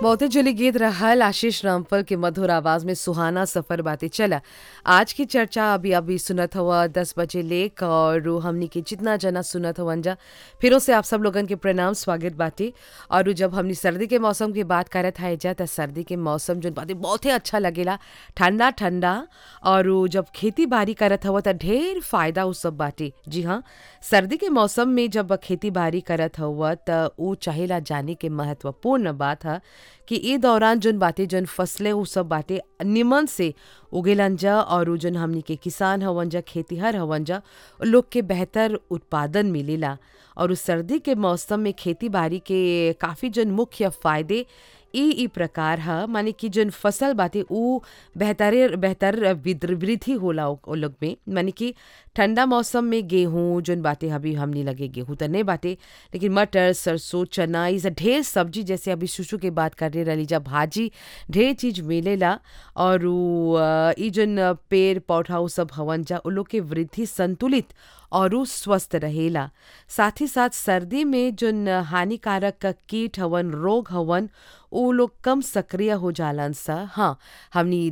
बहुते जुली गीत रहल आशीष रामफल के मधुर आवाज में सुहाना सफर बातें चला आज की चर्चा अभी अभी सुनत हुआ दस बजे लेक और हमनी के जितना जना सुनत हवन जा फिरों से आप सब लोगन के प्रणाम स्वागत बाटे और जब हमनी सर्दी के मौसम की बात करत है जा त सर्दी के मौसम जो बातें बहुत ही अच्छा लगेला ठंडा ठंडा और उ जब खेती बाड़ी करत हव त ढेर फायदा उ सब बाटे जी हाँ सर्दी के मौसम में जब खेती बाड़ी करत हव त उ चाहेला जाने के महत्वपूर्ण बात है कि ई दौरान जोन बाटे जोन फसलें उ सब बाटे निमन से उगेलन जा और उ जोन हमनी के किसान हवन जा खेतीहर हवन जा उ लोग के बेहतर उत्पादन मिलेला और उस सर्दी के मौसम में खेती बाड़ी के काफ़ी जोन मुख्य फायदे ई ई प्रकार ह माने कि जोन फसल बाटे उ बेहतर बेहतर विद्र- वृद्धि होला ओ ओ लोग में माने कि ठंडा मौसम में गेहूं जोन बाटे अभी हमनी लगे गेहूं त नहीं बाटे लेकिन मटर सरसों चना ई सब ढेर सब्जी जैसे अभी शुशु के बात करले रहली जा भाजी ढेर चीज मिलेला और उ अ, ई जोन पेड़ पौधा उ सब हवन जा उ लोग के वृद्धि संतुलित और उ स्वस्थ रहेला साथ ही साथ सर्दी में जोन हानिकारक कीट हवन रोग हवन उ लोग कम सक्रिय हो जालन सा हाँ हमनी